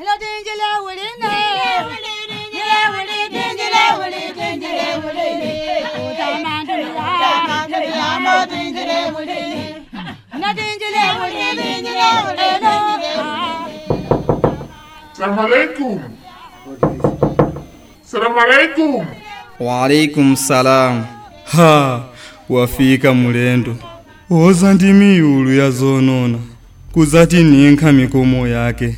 Salamu alaikum. Salamu alaikum. Waalaikum salam. Ha, wafika mulendo. Oza ndi miyulu ya zonona. Kuzati ninkha mikomo yake.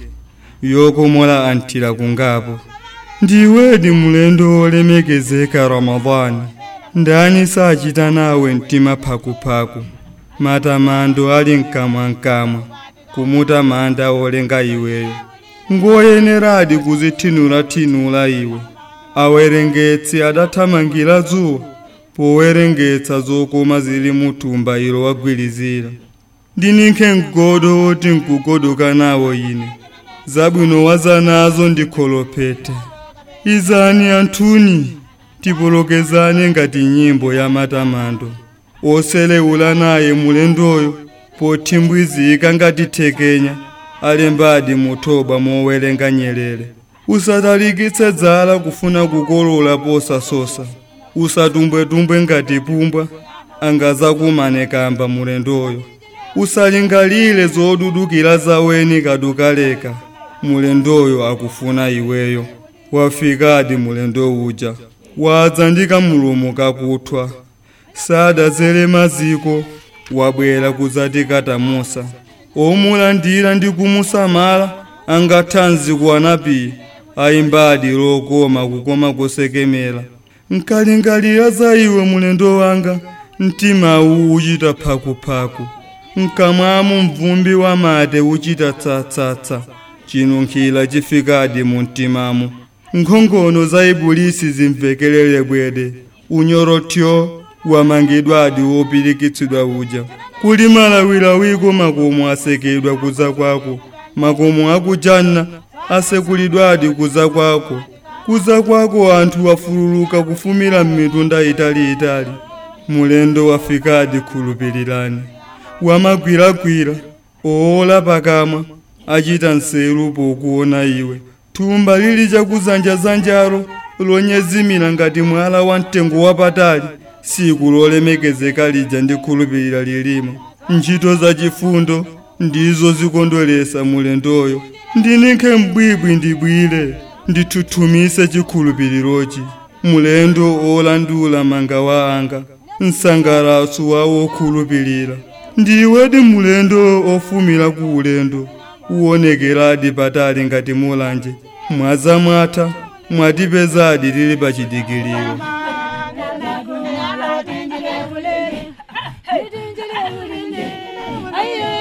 Yokomola antira kungapo. Ndiwedi mulendo olemekezeka Ramadhani. Ndani sachita nawe mtima phakuphaku. Matamando ali mkamwankamwa. Kumuta manda olenga iweyo. ngoyeneradi kuzithinula-thinula iwe awerengetsi adathamangira dzuwa powerengetsa zokoma zili muthumba ilo wagwirizira ndinikhe mgodo woti nkugodoka nawo ine zabwino waza nazo ndikholopete izani anthuni tipolokezane ngati nyimbo ya matamando oselewula naye mulendoyo pothimbwizika ngati thekenya alembadi muthoba mowerenga nyerere usatalikitse dzala kufuna kukolola posasosa usatumbwetumbwe ngati pumbwa angazakumane kamba mulendoyo usalingalire zodudukira zaweni kadukaleka mulendoyo akufuna iweyo wafikadi mulendo uja wadza ndi kamulumu kakuthwa sadazere maziko wabwera kuzati katamusa omulandira ndi kumusamala angathanzi kuwanapi ayimbadi lokoma kukoma kusekemera nkalingalira za iwe mulendo wanga mtima uwu uchita phakuphaku mkamwamu mvumbi wa mate uchita tsatsatsa chinunkhira chifikadi mu mtimamu nkhongono za ibulisi zimvekelere bwede unyorotyo wamangidwadi wopirikitsidwa uja kuli malawirawiko makomo asekedwa kuza kwako makomo akujanna asekulidwadi kuza kwako kuza kwako anthu wafululuka kufumira m'mitunda italiitali mulendo wafikadi khulupirirani wamagwiragwira oola pakamwa achita nseru pokuona iwe thumba lili chakuzanjazanjalo lonyezimira ngati mwala wa mtengo wapatali siku lolemekezeka lija ndikhulupirira lilimo ntchito za chifundo ndizo zikondweresa mulendoyo ndinikhe mbwibwi ndibwire ndithuthumise chikhulupirirochi mulendo olandula manga wa anga msangalaso wa wokhulupirira ndiwedi mulendo ofumira ku ulendo uwonekeradi patali ngati mulanje mwaza mwatha mwatipezadi tili pa chidikiliro Ayo